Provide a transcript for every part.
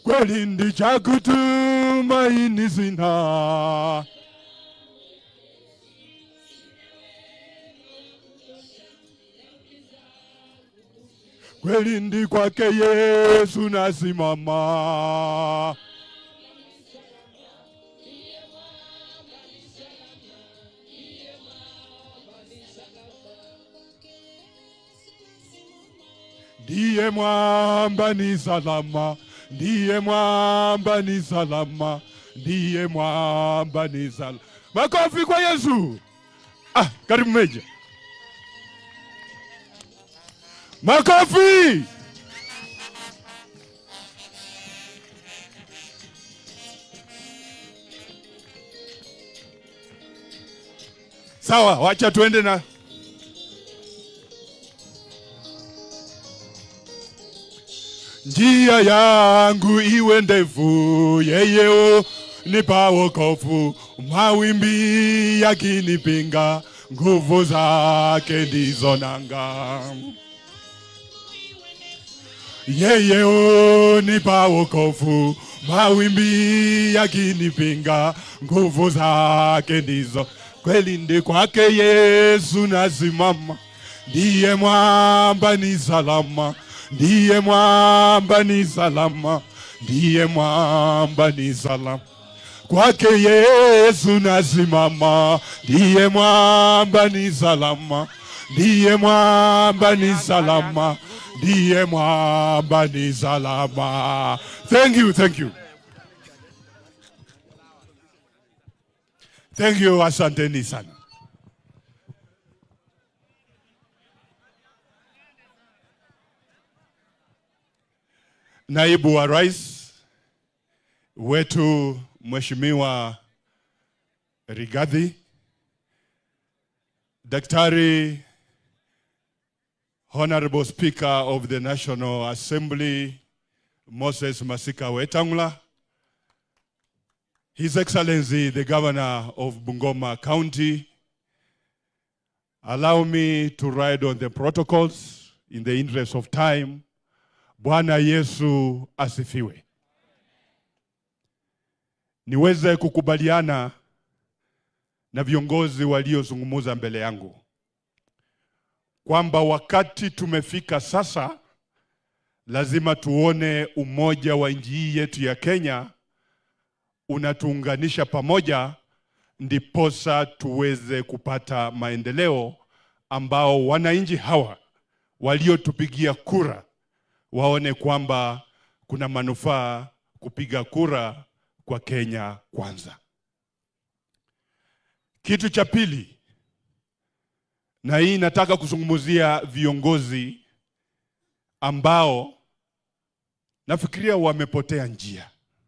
kweli ndicha kutumaini sina kweli ndi kwake Yesu nasimama. Ndiye mwamba ni salama, ndiye mwamba ni salama, ndiye mwamba ni salama. Makofi kwa Yesu. Ah, karibu Meja. Makofi. Sawa, wacha tuende na njia yangu iwe ndefu, yeye nipa wokovu, mawimbi yakinipinga, nguvu zake ndizo nanga. Yeye unipa wokovu, mawimbi yakinipinga, nguvu zake ndizo kweli. Ndi kwake Yesu nasimama, ndiye mwamba ni salama, ndiye mwamba ni salama, ndiye mwamba ni salama. Kwake Yesu nasimama, ndiye mwamba ni salama, ndiye mwamba ni salama, ndiye mwamba ni salama. Thank you, thank you. Thank you, asanteni sana. Naibu wa Rais wetu Mheshimiwa Rigathi, Daktari Honorable Speaker of the National Assembly Moses Masika Wetangula, His Excellency the Governor of Bungoma County, allow me to ride on the protocols in the interest of time. Bwana Yesu asifiwe. Niweze kukubaliana na viongozi waliozungumza mbele yangu kwamba wakati tumefika sasa, lazima tuone umoja wa nchi hii yetu ya Kenya unatuunganisha pamoja, ndiposa tuweze kupata maendeleo ambao wananchi hawa waliotupigia kura waone kwamba kuna manufaa kupiga kura kwa Kenya kwanza. Kitu cha pili, na hii nataka kuzungumzia viongozi ambao nafikiria wamepotea njia,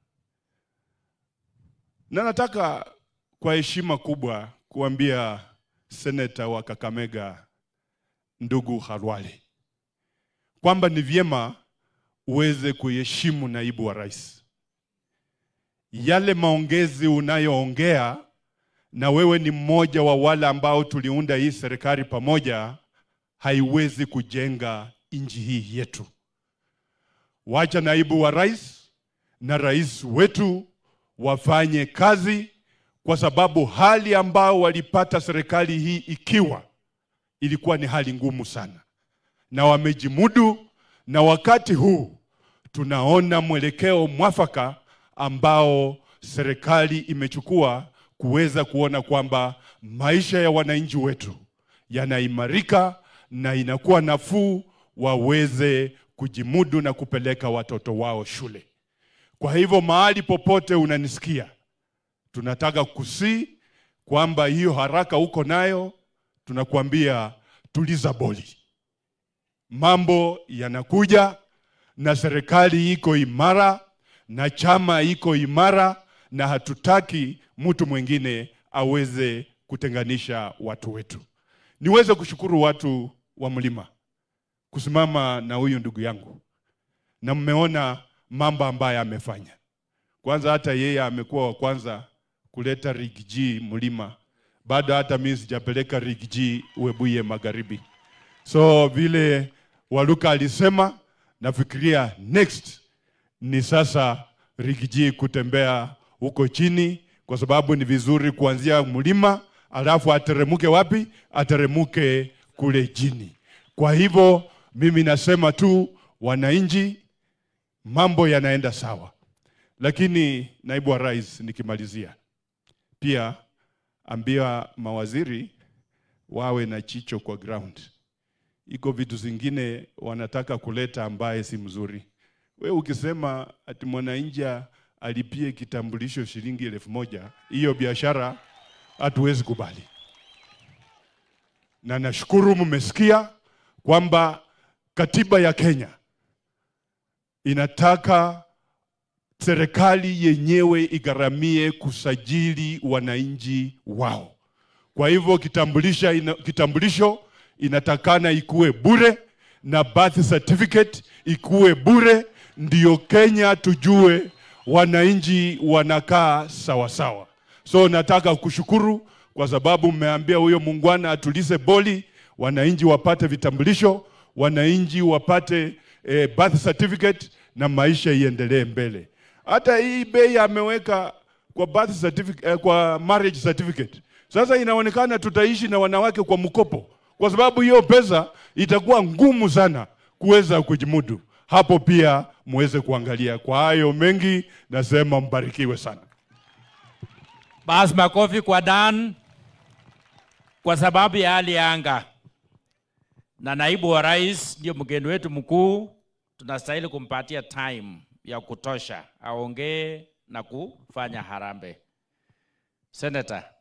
na nataka kwa heshima kubwa kuambia seneta wa Kakamega ndugu Khalwale kwamba ni vyema uweze kuheshimu naibu wa rais. Yale maongezi unayoongea, na wewe ni mmoja wa wale ambao tuliunda hii serikali pamoja, haiwezi kujenga nchi hii yetu. Wacha naibu wa rais na rais wetu wafanye kazi, kwa sababu hali ambao walipata serikali hii ikiwa ilikuwa ni hali ngumu sana na wamejimudu, na wakati huu tunaona mwelekeo mwafaka ambao serikali imechukua kuweza kuona kwamba maisha ya wananchi wetu yanaimarika na inakuwa nafuu, waweze kujimudu na kupeleka watoto wao shule. Kwa hivyo mahali popote unanisikia, tunataka kusii kwamba hiyo haraka uko nayo, tunakuambia tuliza boli mambo yanakuja na serikali iko imara na chama iko imara, na hatutaki mtu mwingine aweze kutenganisha watu wetu. Niweze kushukuru watu wa mlima kusimama na huyu ndugu yangu, na mmeona mambo ambayo amefanya. Kwanza hata yeye amekuwa wa kwanza kuleta Rig G mlima, bado hata mimi sijapeleka Rig G Webuye Magharibi. So vile Waluka alisema, nafikiria next ni sasa Rigiji kutembea huko chini, kwa sababu ni vizuri kuanzia mlima alafu ateremuke wapi? Ateremuke kule chini. Kwa hivyo mimi nasema tu wananchi, mambo yanaenda sawa, lakini naibu wa rais, nikimalizia pia ambia mawaziri wawe na chicho kwa ground. Iko vitu zingine wanataka kuleta ambaye si mzuri. We ukisema ati mwananchi alipie kitambulisho shilingi elfu moja hiyo biashara hatuwezi kubali, na nashukuru mmesikia kwamba katiba ya Kenya inataka serikali yenyewe igharamie kusajili wananchi wao. Kwa hivyo kitambulisha ina, kitambulisho inatakana ikuwe bure na birth certificate ikuwe bure, ndio Kenya tujue wananchi wanakaa sawa sawa. So nataka kushukuru kwa sababu mmeambia huyo muungwana atulize boli, wananchi wapate vitambulisho, wananchi wapate eh, birth certificate na maisha iendelee mbele. Hata hii bei ameweka kwa birth certificate, eh, kwa marriage certificate. Sasa inaonekana tutaishi na wanawake kwa mkopo, kwa sababu hiyo pesa itakuwa ngumu sana kuweza kujimudu. Hapo pia muweze kuangalia. Kwa hayo mengi, nasema mbarikiwe sana. Basi makofi kwa Dan kwa sababu ya hali ya anga, na naibu wa rais ndio mgeni wetu mkuu, tunastahili kumpatia time ya kutosha aongee na kufanya harambee. Senator.